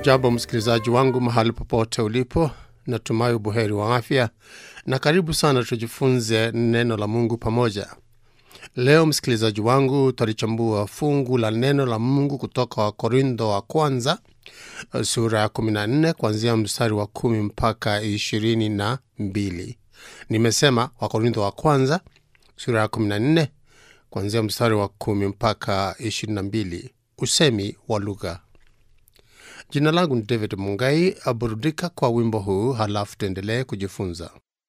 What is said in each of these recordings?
Hujambo msikilizaji wangu mahali popote ulipo, natumai ubuheri wa afya na karibu sana tujifunze neno la Mungu pamoja. Leo msikilizaji wangu, tutalichambua fungu la neno la Mungu kutoka Wakorintho wa kwanza sura ya 14 kuanzia mstari wa kumi mpaka ishirini na mbili. Nimesema Wakorintho wa kwanza sura ya 14 kuanzia mstari wa kumi mpaka ishirini na mbili. Usemi wa lugha. Jina langu ni David Mungai. Aburudika kwa wimbo huu, halafu tuendelee kujifunza.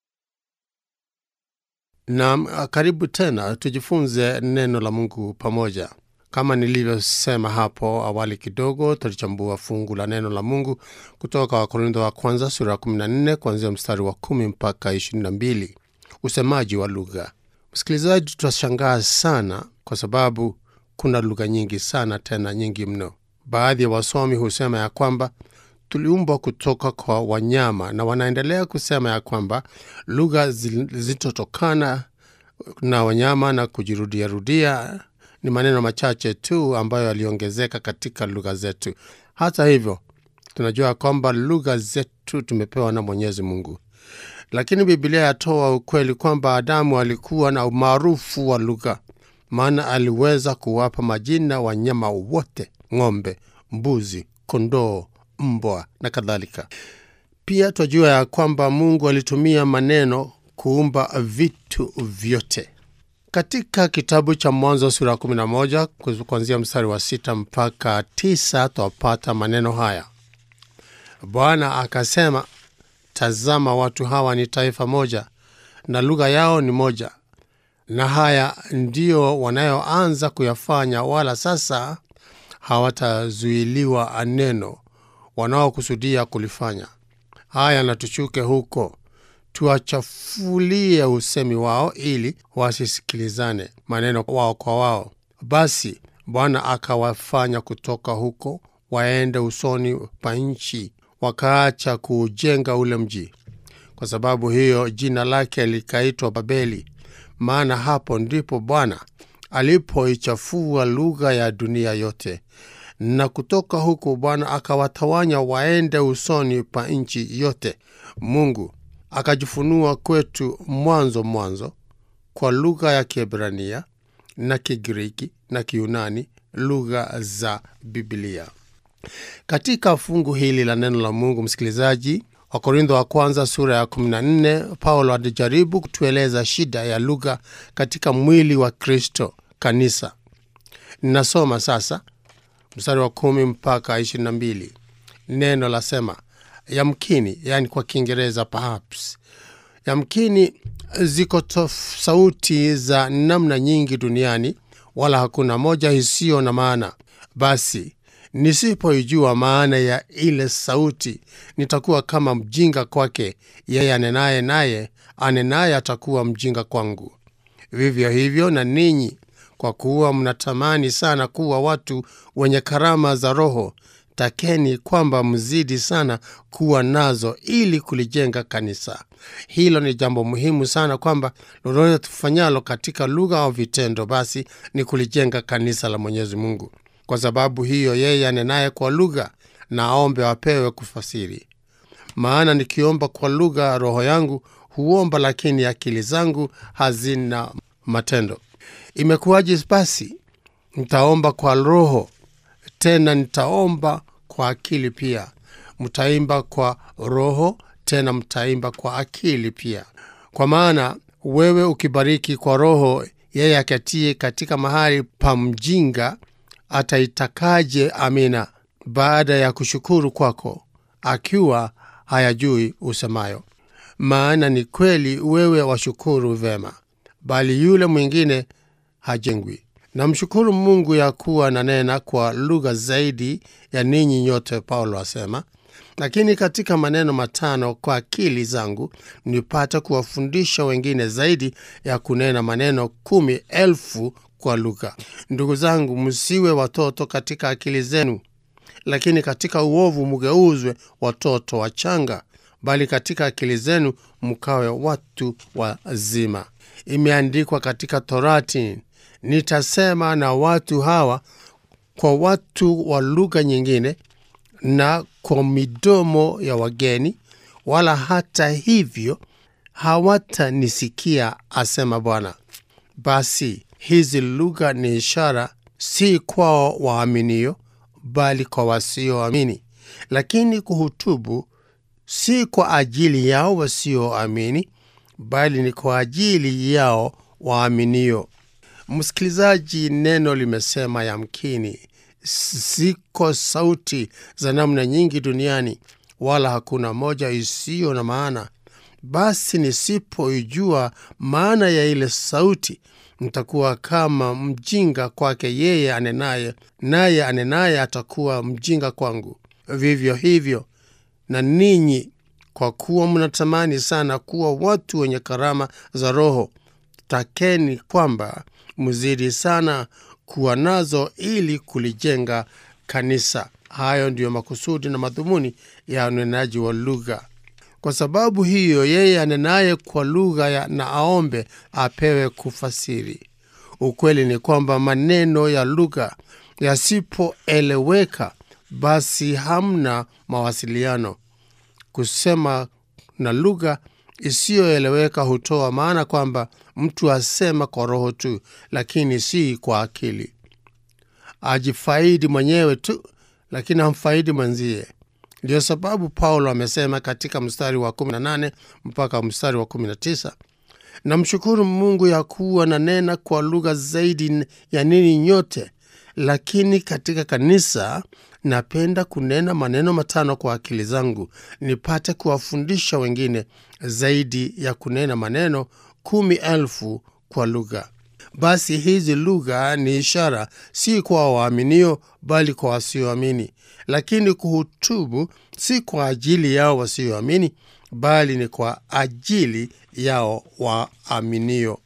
Naam, karibu tena tujifunze neno la Mungu pamoja. Kama nilivyosema hapo awali kidogo, tutalichambua fungu la neno la Mungu kutoka Wakorintho wa kwanza sura ya 14 kuanzia mstari wa kumi mpaka 22. Usemaji wa lugha. Msikilizaji, tutashangaa sana kwa sababu kuna lugha nyingi sana, tena nyingi mno. Baadhi ya wasomi husema ya kwamba tuliumbwa kutoka kwa wanyama, na wanaendelea kusema ya kwamba lugha zilizotokana na wanyama na kujirudiarudia ni maneno machache tu ambayo yaliongezeka katika lugha zetu. Hata hivyo, tunajua kwamba lugha zetu tumepewa na Mwenyezi Mungu, lakini Biblia yatoa ukweli kwamba Adamu alikuwa na umaarufu wa lugha, maana aliweza kuwapa majina wanyama wote ng'ombe, mbuzi, kondoo, mbwa na kadhalika. Pia twajua ya kwamba Mungu alitumia maneno kuumba vitu vyote. Katika kitabu cha Mwanzo sura ya 11 kuanzia mstari wa sita mpaka tisa twapata maneno haya: Bwana akasema, tazama, watu hawa ni taifa moja na lugha yao ni moja, na haya ndiyo wanayoanza kuyafanya, wala sasa hawatazuiliwa neno wanaokusudia kulifanya. Haya, na tushuke huko tuwachafulie usemi wao, ili wasisikilizane maneno wao kwa wao. Basi Bwana akawafanya kutoka huko waende usoni pa nchi, wakaacha kuujenga ule mji. Kwa sababu hiyo jina lake likaitwa Babeli, maana hapo ndipo Bwana alipoichafua lugha ya dunia yote. Na kutoka huku Bwana akawatawanya waende usoni pa nchi yote. Mungu akajifunua kwetu mwanzo mwanzo kwa lugha ya Kiebrania na Kigiriki na Kiyunani, lugha za Biblia. Katika fungu hili la neno la Mungu, msikilizaji, Wakorintho wa kwanza sura ya 14, Paulo alijaribu kutueleza shida ya lugha katika mwili wa Kristo, kanisa. Ninasoma sasa mstari wa kumi mpaka ishirini na mbili. Neno lasema yamkini, yani kwa Kiingereza perhaps, yamkini ziko sauti za namna nyingi duniani, wala hakuna moja isiyo na maana. Basi nisipoijua maana ya ile sauti, nitakuwa kama mjinga kwake yeye anenaye, naye anenaye atakuwa mjinga kwangu. Vivyo hivyo na ninyi kwa kuwa mnatamani sana kuwa watu wenye karama za Roho, takeni kwamba mzidi sana kuwa nazo, ili kulijenga kanisa. Hilo ni jambo muhimu sana, kwamba lolote tufanyalo katika lugha au vitendo, basi ni kulijenga kanisa la Mwenyezi Mungu. Kwa sababu hiyo, yeye anenaye kwa lugha na aombe wapewe kufasiri. Maana nikiomba kwa lugha, roho yangu huomba, lakini akili zangu hazina matendo. Imekuwaje basi? Mtaomba kwa roho, tena nitaomba kwa akili pia. Mtaimba kwa roho, tena mtaimba kwa akili pia. Kwa maana wewe ukibariki kwa roho, yeye aketie katika mahali pa mjinga ataitakaje amina baada ya kushukuru kwako, akiwa hayajui usemayo? Maana ni kweli wewe washukuru vema, bali yule mwingine hajengwi. Namshukuru Mungu ya kuwa nanena kwa lugha zaidi ya ninyi nyote, Paulo asema. Lakini katika maneno matano kwa akili zangu nipate kuwafundisha wengine zaidi ya kunena maneno kumi elfu kwa lugha. Ndugu zangu, msiwe watoto katika akili zenu, lakini katika uovu mgeuzwe watoto wachanga, bali katika akili zenu mkawe watu wazima. Imeandikwa katika Torati, nitasema na watu hawa kwa watu wa lugha nyingine na kwa midomo ya wageni, wala hata hivyo hawatanisikia, asema Bwana. Basi hizi lugha ni ishara, si kwao waaminio, bali kwa wasioamini. Lakini kuhutubu si kwa ajili yao wasioamini, bali ni kwa ajili yao waaminio. Msikilizaji, neno limesema yamkini ziko sauti za namna nyingi duniani, wala hakuna moja isiyo na maana. Basi nisipoijua maana ya ile sauti, nitakuwa kama mjinga kwake yeye anenaye, naye anenaye atakuwa mjinga kwangu. Vivyo hivyo na ninyi, kwa kuwa mnatamani sana kuwa watu wenye karama za Roho, takeni kwamba mzidi sana kuwa nazo ili kulijenga kanisa. Hayo ndiyo makusudi na madhumuni ya unenaji wa lugha. Kwa sababu hiyo, yeye anenaye kwa lugha na aombe apewe kufasiri. Ukweli ni kwamba maneno ya lugha yasipoeleweka, basi hamna mawasiliano. Kusema na lugha isiyoeleweka hutoa maana kwamba mtu asema kwa roho tu, lakini si kwa akili. Ajifaidi mwenyewe tu, lakini hamfaidi mwenzie. Ndiyo sababu Paulo amesema katika mstari wa 18 mpaka mstari wa 19, namshukuru Mungu ya kuwa nanena kwa lugha zaidi ya ninyi nyote, lakini katika kanisa napenda kunena maneno matano kwa akili zangu, nipate kuwafundisha wengine zaidi ya kunena maneno kumi elfu kwa lugha. Basi hizi lugha ni ishara, si kwa waaminio, bali kwa wasioamini. Lakini kuhutubu si kwa ajili yao wasioamini, bali ni kwa ajili yao waaminio.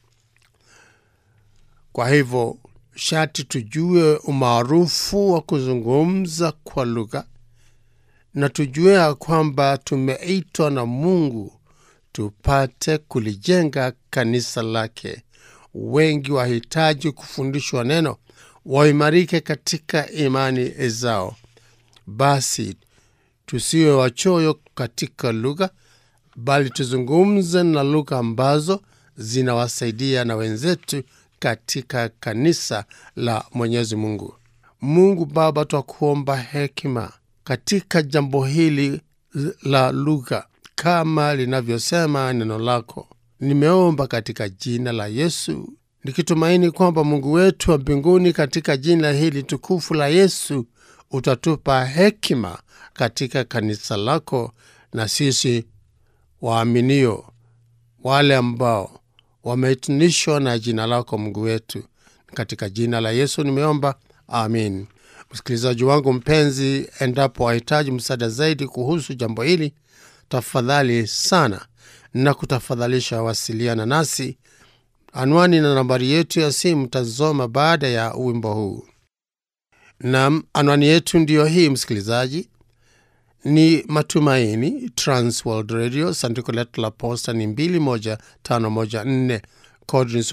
Kwa hivyo shati tujue umaarufu wa kuzungumza kwa lugha na tujue ya kwamba tumeitwa na Mungu tupate kulijenga kanisa lake. Wengi wahitaji kufundishwa neno, waimarike katika imani zao. Basi tusiwe wachoyo katika lugha, bali tuzungumze na lugha ambazo zinawasaidia na wenzetu katika kanisa la Mwenyezi Mungu. Mungu Baba, twakuomba hekima katika jambo hili la lugha kama linavyosema neno lako. Nimeomba katika jina la Yesu, nikitumaini kwamba Mungu wetu wa mbinguni, katika jina hili tukufu la Yesu utatupa hekima katika kanisa lako, na sisi waaminio, wale ambao wameitunishwa na jina lako Mungu wetu, katika jina la Yesu nimeomba, amin. Msikilizaji wangu mpenzi, endapo wahitaji msaada zaidi kuhusu jambo hili, tafadhali sana na kutafadhalisha wasiliana nasi. Anwani na nambari yetu ya simu tazoma baada ya wimbo huu. Nam, anwani yetu ndiyo hii msikilizaji, ni Matumaini Transworld Radio, sanduku letu la posta ni 21514 kodi ni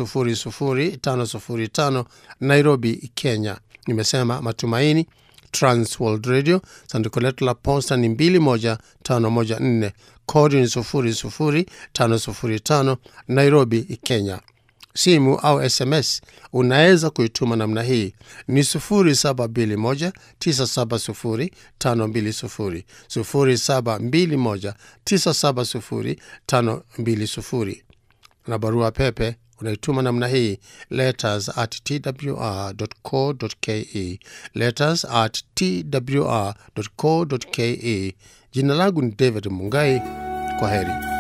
00505 Nairobi, Kenya. Nimesema Matumaini Transworld Radio, sanduku letu la posta ni 21514 kodi ni 00505 Nairobi, Kenya. Simu au SMS unaweza kuituma namna hii ni 0721970520 0721970520 na barua pepe unaituma namna hii letters at twr.co.ke, letters at twr.co.ke. Jina langu ni David Mungai. Kwa heri.